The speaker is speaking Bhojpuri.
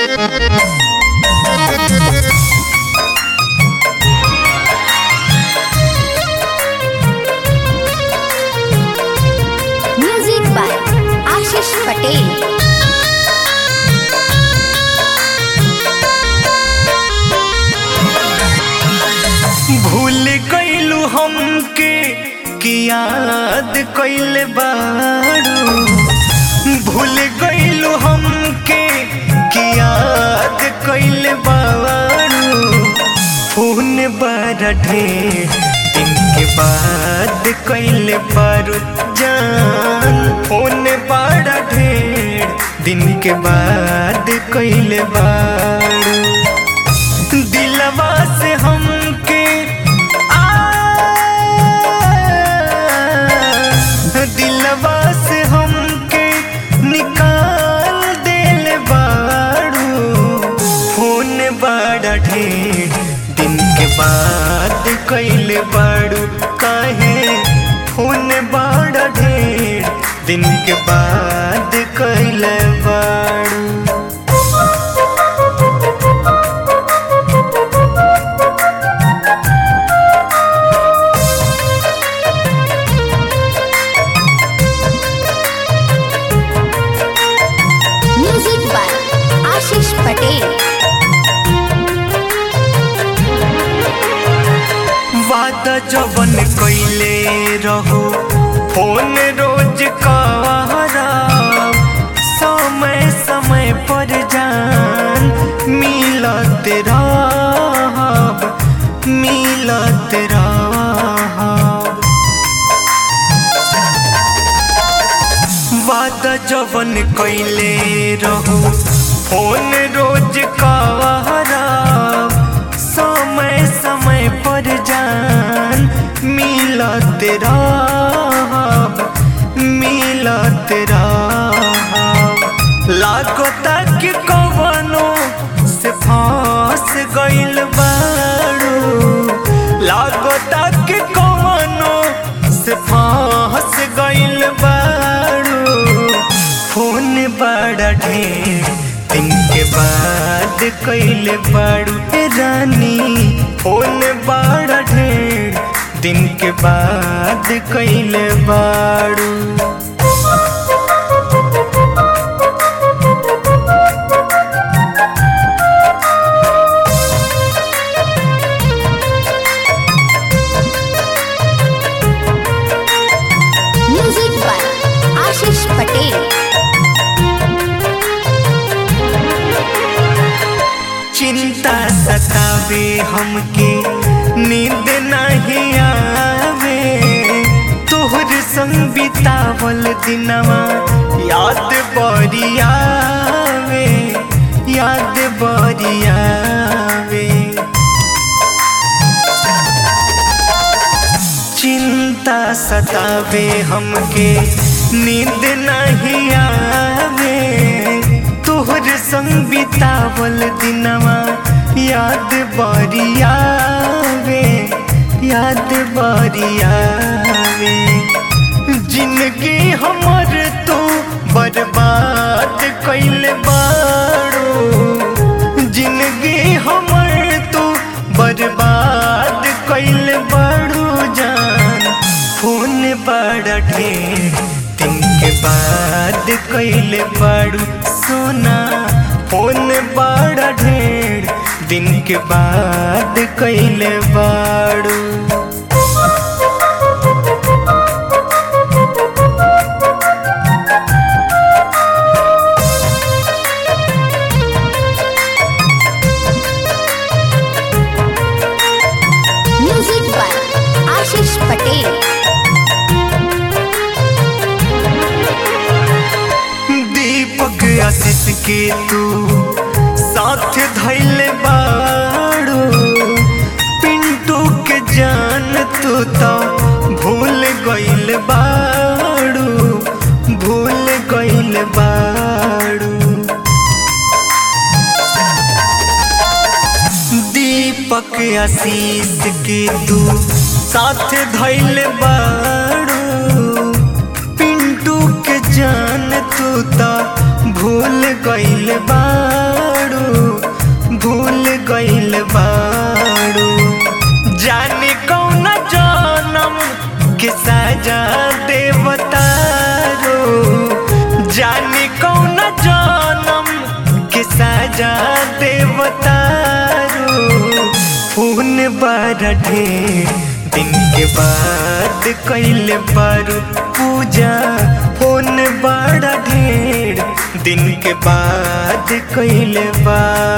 म्यूजिक बाय आशीष पटेल भूल गईलू हमके कि याद कइले बारू भूल गईलू हमके कि याद कइले बारू फोन बड़ा ढेर दिन के बाद कइले बारू जान फोन बड़ा ढेर दिन के बाद कइले बारू दिलवा से हमके आ दिलवा से हमके निकाल दिल बाड़ू फोन बड़ा ढेर दिन के बाद कैले बाड़ू काहे फोन बड़ा ढेर दिन के बाद कैले बाड़ू म्यूजिक बाय आशीष पटेल वादा जवन कइले रहो फोन रोज कवारा समय समय पर जान मिलत रहब मिलत रहब वादा जवन कइले रहो फोन रोज कवारा समय समय पर जान मिलत रहब मिलत रहब लागता कि कवनो से फंस गइल बारू लागता कि कवनो से फंस गइल बारू फोन बड़ा ढेर दिन के बाद कइले बारू ए रानी फोन बड़ा ढेर दिन के बाद कइले बारू म्यूजिक बाय आशीष पटेल चिंता सतावे हमके नींद नहीं आवे तोहर संग बितावल दिनवा याद बड़ी आवे याद बड़ी आवे चिंता सतावे हमके नींद नहीं आवे तोहर संग बितावल दिनवा याद बड़ी आवे याद बड़ी आवे जिंदगी हमर तू बर्बाद कइले बाड़ू जिंदगी हमर तू बर्बाद कइले बाड़ू जान फोन बड़ा ढेर दिन के बाद कइले बाड़ू सोना फोन बड़ा ढेर दिन के बाद कइले बाड़ू म्यूजिक बाय आशीष पटेल दीपक आशीष के तू साथ धैले बाड़ू पिंटू के जान तू तो भूल गइल बाड़ू भूल गइल बाड़ू दीपक आशीष के तू साथ धैले बाड़ू पिंटू के जान तू तो भूल गइल बाड़ू भूल गइल बाड़ू जाने कौन जनम के सजा देवतारो जाने कौन जनम के सजा देवतारो फोन बड़ा ढेर दिन के बाद कैले बारू पूजा फोन बड़ा ढेर दिन के बाद कैले बारू